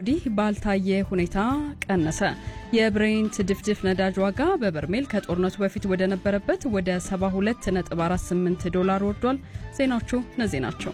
ወዲህ ባልታየ ሁኔታ ቀነሰ። የብሬንት ድፍድፍ ነዳጅ ዋጋ በበርሜል ከጦርነቱ በፊት ወደ ነበረበት ወደ 72.48 ዶላር ወርዷል። ዜናዎቹ እነዚህ ናቸው።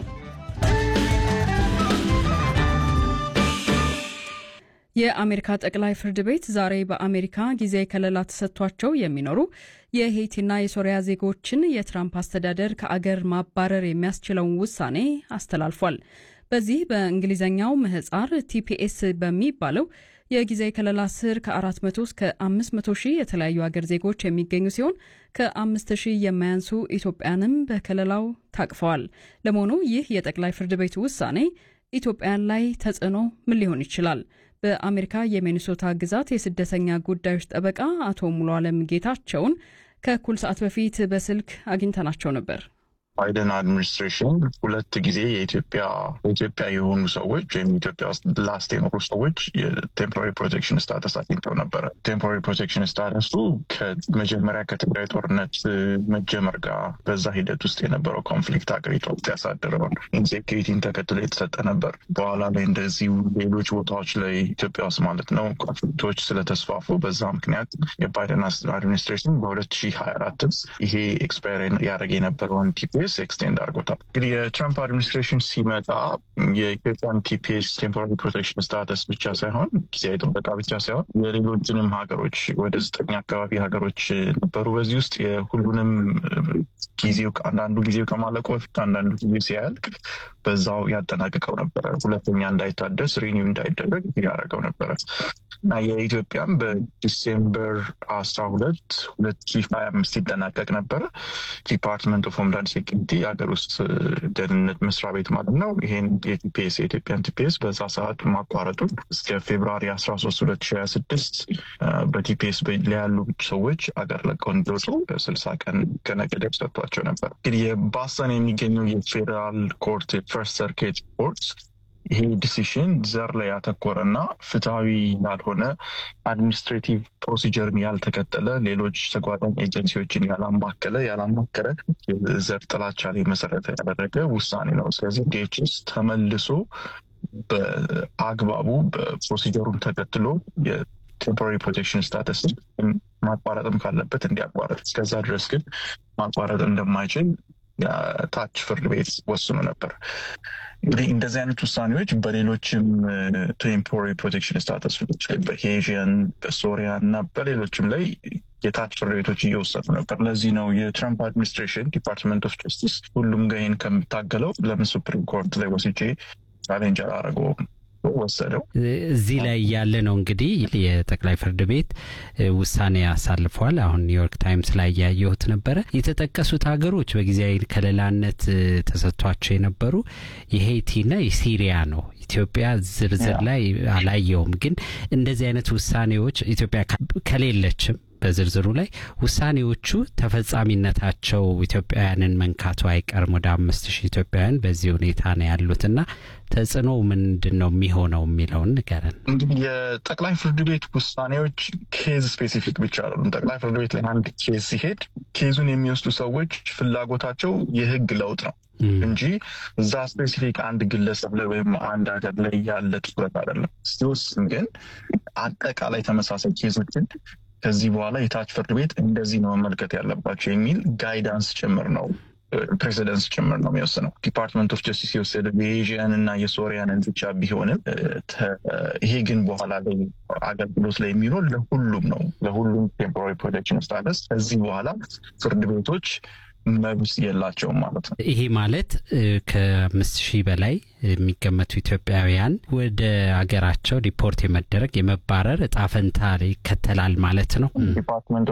የአሜሪካ ጠቅላይ ፍርድ ቤት ዛሬ በአሜሪካ ጊዜያዊ ከለላ ተሰጥቷቸው የሚኖሩ የሄይቲና የሶሪያ ዜጎችን የትራምፕ አስተዳደር ከአገር ማባረር የሚያስችለውን ውሳኔ አስተላልፏል። በዚህ በእንግሊዝኛው ምህጻር ቲፒኤስ በሚባለው የጊዜያዊ ከለላ ስር ከ400 እስከ 500 ሺህ የተለያዩ አገር ዜጎች የሚገኙ ሲሆን ከ5 ሺህ የማያንሱ ኢትዮጵያንም በከለላው ታቅፈዋል። ለመሆኑ ይህ የጠቅላይ ፍርድ ቤት ውሳኔ ኢትዮጵያን ላይ ተጽዕኖ ምን ሊሆን ይችላል? በአሜሪካ የሚኒሶታ ግዛት የስደተኛ ጉዳዮች ጠበቃ አቶ ሙሉ አለም ጌታቸውን ከእኩል ሰዓት በፊት በስልክ አግኝተናቸው ነበር። ባይደን አድሚኒስትሬሽን ሁለት ጊዜ የኢትዮጵያ ኢትዮጵያ የሆኑ ሰዎች ወይም ኢትዮጵያ ውስጥ ላስት የኖሩ ሰዎች የቴምፖራሪ ፕሮቴክሽን ስታተስ አግኝተው ነበረ። ቴምፖራሪ ፕሮቴክሽን ስታተሱ ከመጀመሪያ ከትግራይ ጦርነት መጀመር ጋር በዛ ሂደት ውስጥ የነበረው ኮንፍሊክት ሀገሪቷ ውስጥ ያሳደረውን ኢንሴኪሪቲን ተከትሎ የተሰጠ ነበር። በኋላ ላይ እንደዚሁ ሌሎች ቦታዎች ላይ ኢትዮጵያ ውስጥ ማለት ነው ኮንፍሊክቶች ስለተስፋፉ በዛ ምክንያት የባይደን አድሚኒስትሬሽን በ2024 ይሄ ኤክስፓየር ያደረገ የነበረውን ቲፒኤስ ኤክስቴንድ አድርጎታል። እንግዲህ የትራምፕ አድሚኒስትሬሽን ሲመጣ የኢትዮጵያን ቲፒኤስ ቴምፖራሪ ፕሮቴክሽን ስታተስ ብቻ ሳይሆን ጊዜያዊ ጥበቃ ብቻ ሳይሆን የሌሎችንም ሀገሮች ወደ ዘጠኝ አካባቢ ሀገሮች ነበሩ። በዚህ ውስጥ የሁሉንም ጊዜው አንዳንዱ ጊዜው ከማለቁ በፊት አንዳንዱ ጊዜ ሲያልቅ በዛው ያጠናቅቀው ነበረ። ሁለተኛ እንዳይታደስ ሪኒው እንዳይደረግ ያደረገው ነበረ እና የኢትዮጵያም በዲሴምበር አስራ ሁለት ሁለት ሺህ ሀያ አምስት ይጠናቀቅ ነበረ። ዲፓርትመንት ኦፍ ሆምላንድ ሴኪሪቲ የሀገር ውስጥ ደህንነት መስሪያ ቤት ማለት ነው። ይሄን የቲፒኤስ የኢትዮጵያን ቲፒኤስ በዛ ሰዓት ማቋረጡን እስከ ፌብራሪ አስራ ሶስት ሁለት ሺህ ሀያ ስድስት በቲፒኤስ ላይ ያሉ ሰዎች አገር ለቀው እንዲወጡ ስልሳ ቀን ቀነ ገደብ ሰጥቷቸው ነበር። እንግዲህ የባስተን የሚገኘው የፌዴራል ኮርት የፈርስት ሰርኪት ኮርት ይሄ ዲሲሽን ዘር ላይ ያተኮረና ፍትሐዊ ያልሆነ አድሚኒስትሬቲቭ ፕሮሲጀርን ያልተከተለ ሌሎች ተጓዳኝ ኤጀንሲዎችን ያላማከለ ያላማከረ ዘር ጥላቻ ላይ መሰረተ ያደረገ ውሳኔ ነው። ስለዚህ ዲኤችኤስ ተመልሶ በአግባቡ በፕሮሲጀሩን ተከትሎ ቴምፖራሪ ፕሮቴክሽን ስታተስ ማቋረጥም ካለበት እንዲያቋረጥ፣ እስከዛ ድረስ ግን ማቋረጥ እንደማይችል ታች ፍርድ ቤት ወስኖ ነበር። እንግዲህ እንደዚህ አይነት ውሳኔዎች በሌሎችም ቴምፖራሪ ፕሮቴክሽን ስታተሶች በሄዥን በሶሪያ እና በሌሎችም ላይ የታች ፍርድ ቤቶች እየወሰዱ ነበር። ለዚህ ነው የትራምፕ አድሚኒስትሬሽን ዲፓርትመንት ኦፍ ጀስቲስ ሁሉም ጋር ይህን ከምታገለው ለምን ሱፕሪም ኮርት ላይ ወስጄ ቻሌንጅ አላደረገውም ወሰደው እዚህ ላይ ያለ ነው እንግዲህ የጠቅላይ ፍርድ ቤት ውሳኔ አሳልፏል። አሁን ኒውዮርክ ታይምስ ላይ ያየሁት ነበረ። የተጠቀሱት ሀገሮች በጊዜያዊ ከለላነት ተሰጥቷቸው የነበሩ የሄይቲና የሲሪያ ነው። ኢትዮጵያ ዝርዝር ላይ አላየውም። ግን እንደዚህ አይነት ውሳኔዎች ኢትዮጵያ ከሌለችም በዝርዝሩ ላይ ውሳኔዎቹ ተፈጻሚነታቸው ኢትዮጵያውያንን መንካቱ አይቀርም። ወደ አምስት ሺህ ኢትዮጵያውያን በዚህ ሁኔታ ነው ያሉትና ተጽዕኖ ምንድን ነው የሚሆነው የሚለውን ንገረን። እንግዲህ የጠቅላይ ፍርድ ቤት ውሳኔዎች ኬዝ ስፔሲፊክ ብቻ አይደሉም። ጠቅላይ ፍርድ ቤት ላይ አንድ ኬዝ ሲሄድ ኬዙን የሚወስዱ ሰዎች ፍላጎታቸው የህግ ለውጥ ነው እንጂ እዛ ስፔሲፊክ አንድ ግለሰብ ላይ ወይም አንድ ሀገር ላይ ያለ ትኩረት አይደለም። ሲወስን ግን አጠቃላይ ተመሳሳይ ኬዞችን ከዚህ በኋላ የታች ፍርድ ቤት እንደዚህ ነው መመልከት ያለባቸው የሚል ጋይዳንስ ጭምር ነው ፕሬዚደንስ ጭምር ነው የሚወስነው። ዲፓርትመንት ኦፍ ጀስቲስ የወሰደ የኤዥያን እና የሶሪያንን ብቻ ቢሆንም ይሄ ግን በኋላ ላይ አገልግሎት ላይ የሚሆን ለሁሉም ነው። ለሁሉም ቴምፖራሪ ፕሮቴክሽን ስታተስ ከዚህ በኋላ ፍርድ ቤቶች መብት የላቸውም ማለት ነው። ይሄ ማለት ከአምስት ሺህ በላይ የሚገመቱ ኢትዮጵያውያን ወደ ሀገራቸው ሪፖርት የመደረግ የመባረር እጣ ፈንታ ይከተላል ማለት ነው። ዲፓርትመንት